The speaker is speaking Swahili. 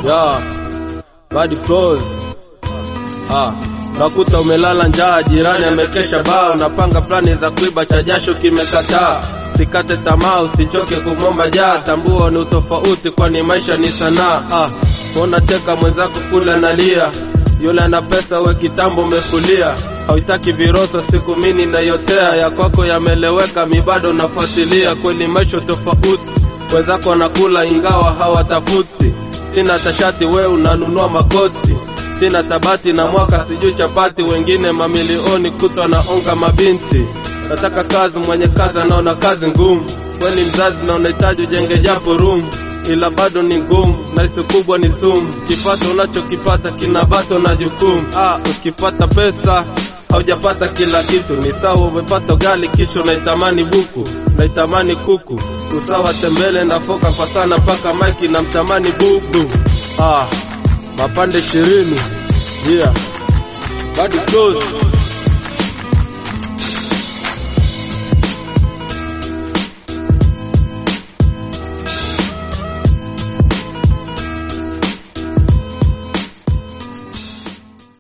Yeah, bad close. Ah, nakuta umelala njaa, jirani amekesha baa, unapanga plani za kuiba, cha jasho kimekataa. Sikate tamaa, usichoke kumwomba jaa, tambua ni utofauti, kwani maisha ni sanaa. Ah, unacheka mwenzako kule analia, yule ana pesa, we kitambo umefulia. Hautaki viroso, siku mini nayotea, ya kwako yameleweka, mi bado nafuatilia. Kweli maisha tofauti, wenzako wanakula ingawa hawatafuti. Sina tashati, we unanunua makoti sina tabati na mwaka sijui chapati, wengine mamilioni kutwa na onga mabinti. Nataka kazi, mwenye kazi anaona kazi ngumu. We ni mzazi na unahitaji ujenge japo room, ila bado ni ngumu, na hisi kubwa ni sumu. Kipato unachokipata kina bato na jukumu. Ah, ukipata pesa haujapata kila kitu, ni sawa umepata ugali kisha unaitamani buku, unaitamani kuku, usawa tembele na foka kwa sana mpaka maiki na mtamani bubu. Ah, mapande ishirini yeah. bado close